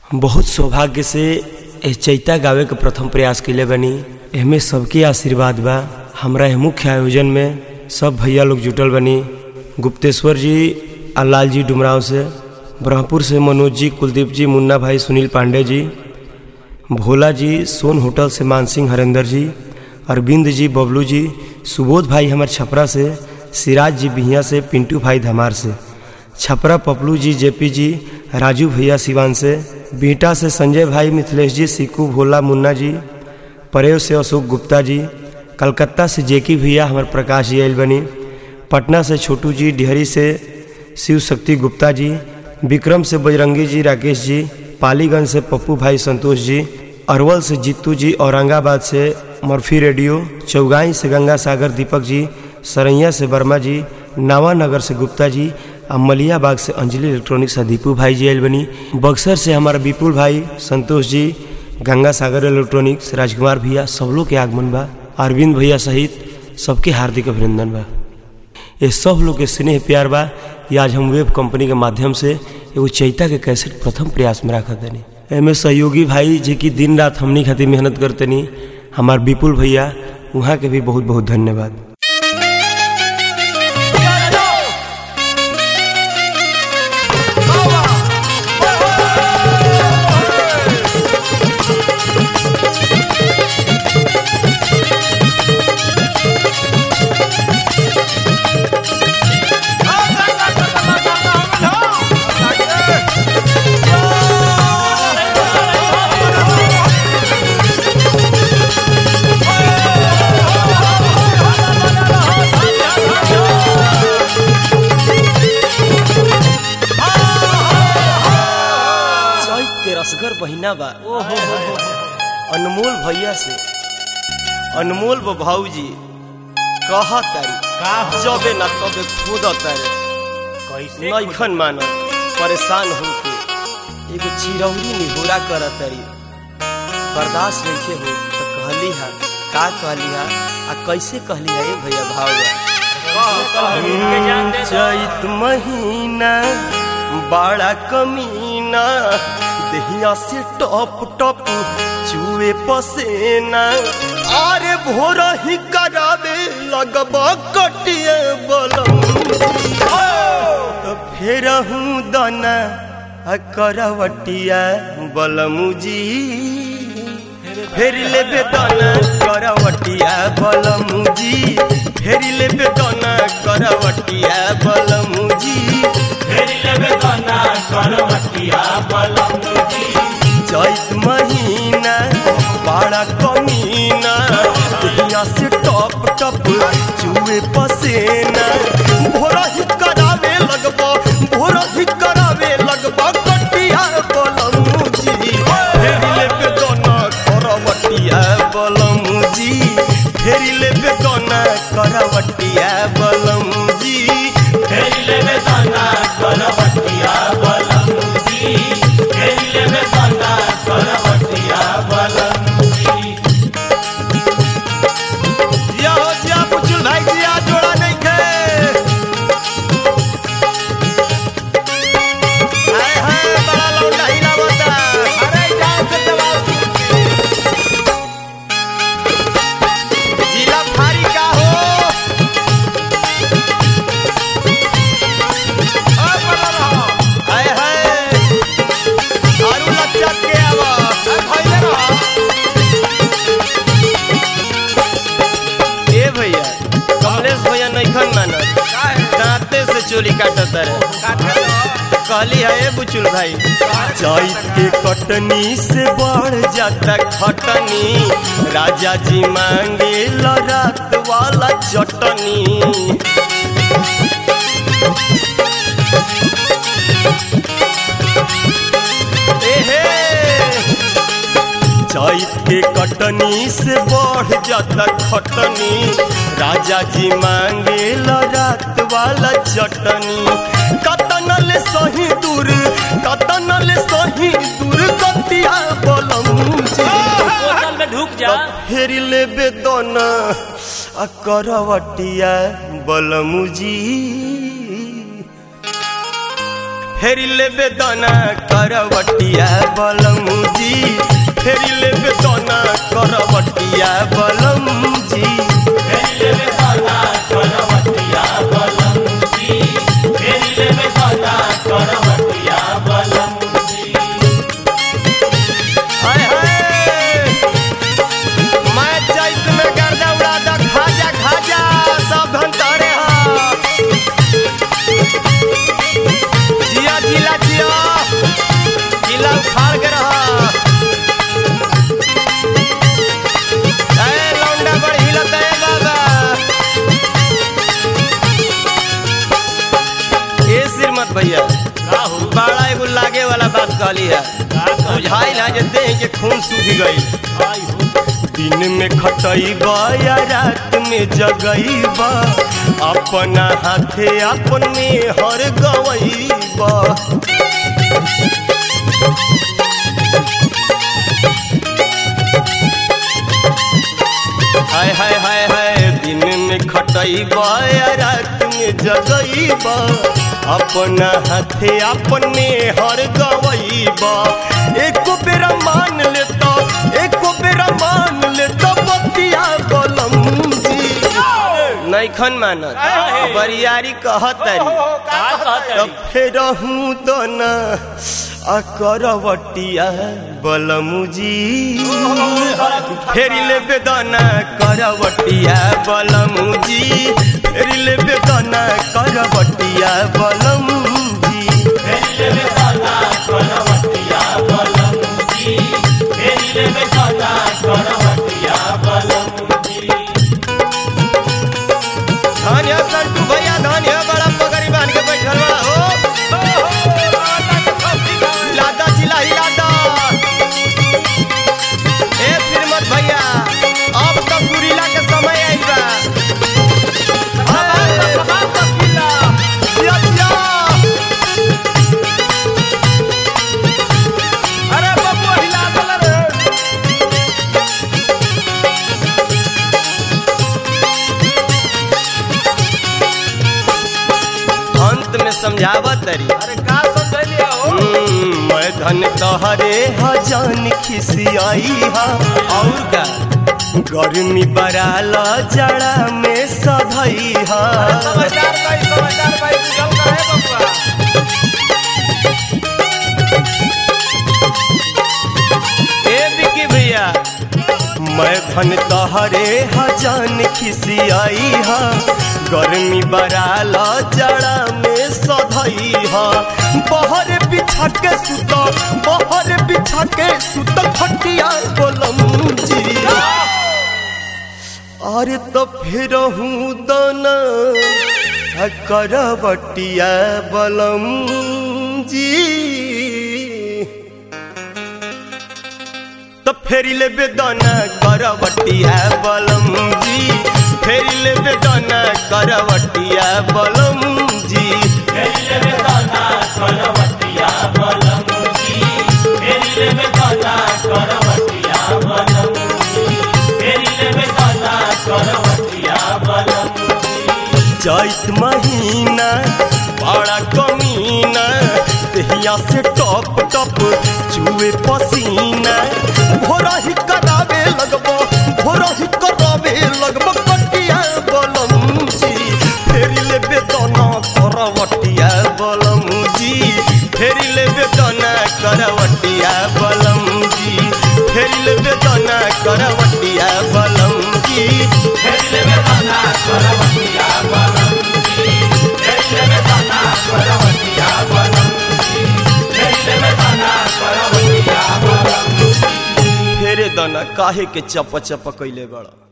बहुत सौभाग्य से एह चैता गावे के प्रथम प्रयास कैले बनी एहमे सबके आशीर्वाद बा हमरा एह मुख्य आयोजन में सब भैया लोग जुटल बनी गुप्तेश्वर जी आ लाल जी डुमराव से ब्रह्मपुर से मनोज जी कुलदीप जी मुन्ना भाई सुनील पांडे जी भोला जी सोन होटल से मानसिंह हरेंद्र जी अरविंद जी बबलू जी सुबोध भाई हमार छपरा से सिराज जी बिहिया से पिंटू भाई धमार से छपरा पपलू जी जेपी जी राजू भैया सिवान से बीटा से संजय भाई मिथिलेश जी सिक्कू भोला मुन्ना जी परेव से अशोक गुप्ता जी कलकत्ता से जेकी भैया हमार प्रकाश जी आयल बनी पटना से छोटू जी डिहरी से शिव शक्ति गुप्ता जी विक्रम से बजरंगी जी राकेश जी पालीगंज से पप्पू भाई संतोष जी अरवल से जीतू जी औरंगाबाद से मर्फी रेडियो चौगाई से गंगा सागर दीपक जी सरैया से वर्मा जी नावानगर से गुप्ता जी आ मलियाबाग से अंजलि इलेक्ट्रॉनिक्स आ दीपू भाई जी आयल बनी बक्सर से हमारा विपुल भाई संतोष जी गंगा सागर इलेक्ट्रॉनिक्स राजकुमार भैया सब लोग के आगमन बा अरविंद भैया सहित सबके हार्दिक अभिनंदन बा ये सब लोग के स्नेह प्यार बा ये आज हम वेब कंपनी के माध्यम से एगो चैता के कैसेट प्रथम प्रयास में रखा तनी एमे सहयोगी भाई जे कि दिन रात हमनी खातिर मेहनत करतनी हमार विपुल भैया वहाँ के भी बहुत बहुत धन्यवाद चैत के रसगर बहिना बा अनमोल भैया से अनमोल बा भाऊजी कह तारी जबे ना तबे खुद तारे कैसे नैखन मानल परेशान होके एगो चिरौरी निहोरा कर तारी बर्दाश्त नहीं हो तो कहली हा का कहली हा आ कैसे कहली हा ए भैया भाव चैत महीना बड़ा कमीना दहिया से टप टप चुए पसेना अरे भोर ही करावे लगब कटिए बलम तो फेर हूँ दना आ करवटिया बलमुजी फेर ले बेदना करवटिया बलमुजी फेर ले बेदना करवटिया बलमुजी चैत महीना बड़ा कमीना दुनिया से टप टप चुए पसेना भोरा ही करावे लगबा भोरा ही करावे लगबा कटिया बलमुजी फेरिले बेदना करवटिया बलमुजी फेरिले बेदना करवटिया बलमुजी जिया हो जिया बुचुल भाई जिया जोड़ा नहीं खे हाय हाय बड़ा लौंडा हिला बता अरे जाओ से दबाओ जिला फारी का हो ओ बड़ा रहो हाय हाय आरू लचक के आवा ए खइले रहो ए भैया कमलेश भैया नैखन मानत दांते से चोली काटत रहे कहली है ए बुचुल भाई चैत के कटनी से बढ़ जाता खटनी राजा जी मांगे रात वाला चटनी एहे चैत के कटनी से बढ़ जाता खटनी राजा जी मांगे रात वाला चटनी कतनल सही दूर कतनल सही दूर कतिया बलम बोतल में ढुक जा फेर ले बेदना आ करवटिया बलमुजी फेरी लेबे दाना करवटिया बलमुजी फेरी लेबे दाना करवटिया बलमुजी हाय हाय मैं चैत में गर्दा उड़ा दा खाजा खाजा सब धन तारे हा जिया जिला जिया जिला उखाड़ के रहा ए लौंडा बड़ हिलत है बाबा ए श्रीमत भैया का हो बड़ा एगो लागे वाला बात कहली है का कहली? बुझाई ना जे देह के खून सूख गई आई हो दिन में खटैबा या रात में जगैबा अपना हाथे अपन में हर गवैबा हाय हाय हाय हाय दिन में खटैबा या रात में जगैबा अपना हाथे अपन में हर गवैबा एको बेरा मान लेता एको बेरा मान लेता बतिया बलम जी नैखन मानत काहे? बरियारी कहतरी का कहत तब फेर हूँ तो न करवटिया बलमुजी फेरी ले बेदना करवटिया बलमुजी फेरी ले बेदना करवटिया बलमुजी धान है संतू भैया धान है बड़ा पगड़ी बांध के बैठल बा हो लादा जिला हिलादा ए श्रीमत भैया अब तो सुरीला के समय आइल बा हाय, जिया, जिया। अरे बबुआ हिला दल रे अंत में समझावत तरी अरे का समझलिया हो हम्म, मैं धन तहरे हजान खिसियाई हा और का गर्मी बराल जड़ा में सधई हा समाचार भाई समाचार भाई बुझल करे बबुआ ए बिकी भैया मैं धन तहरे हजान खिसियाई हा गर्मी बराल जड़ा में सधई हा बहर बिछा के सुत बहर बिछा के सुत खटिया बोलम जी अरे तो फिर हूँ दाना करवटिया बलम जी तो फेरी ले बेदाना करवटिया बलम जी फेरी ले बेदाना करवटिया बलम जी चैत महीना बड़ा कमीना देहिया से टप टप चुए पसीना भोरा ही करावे लगबो भोरा ही करावे लगबो कटिया बलम जी फेरी ले बेदना करवटिया बलम जी फेरी ले बेदना करवटिया बलम जी फेरी ले बेदना करवटिया बलम जी फेरे दाना काहे के चप चप कैले बड़ा